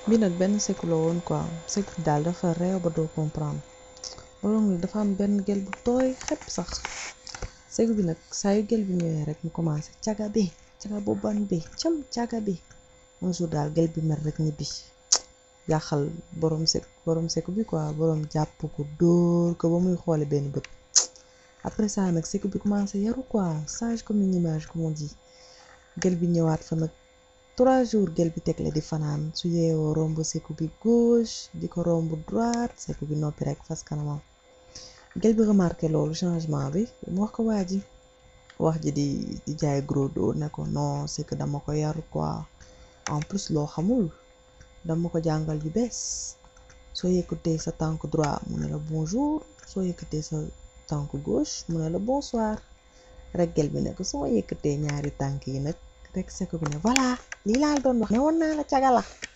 bi nag benn seku la woon quoi seku bi daal dafa réew ba doo comprendre borom nag dafa am benn gel bu tooy xepp sax seku bi nag saa yu gel bi ñëwee rek mu commencé caga bi caga bu ban bi cam caga bi un jour daal gel bi mer rek ñibbi yàqal borom sek borom seku bi quoi borom jàpp ko dóor ko ba muy xoole benn bët après ça nag seku bi commencé yaru quoi sage comme une image comme on dit gel bi ñëwaat fa nag trois jours gel bi teg la di fanaan su yeewoo romb seku bi gauche di ko romb droite seku bi noppi rek fas kanamam gel bi remarqué loolu changement bi mu wax ko waa ji wax ji di di jaay gros dos ne ko non c'est que dama ko yar quoi en plus loo xamul dama ko jàngal yu bees soo yëkkatee sa tànk droit mu ne la bonjour soo yëkkatee sa tànk gauche mu ne la bonsoir rek gel bi ne ko su ma yëkkatee ñaari tànk yi nag rek seku bi ne voilà lii laal doon wax ne woon naa la caga la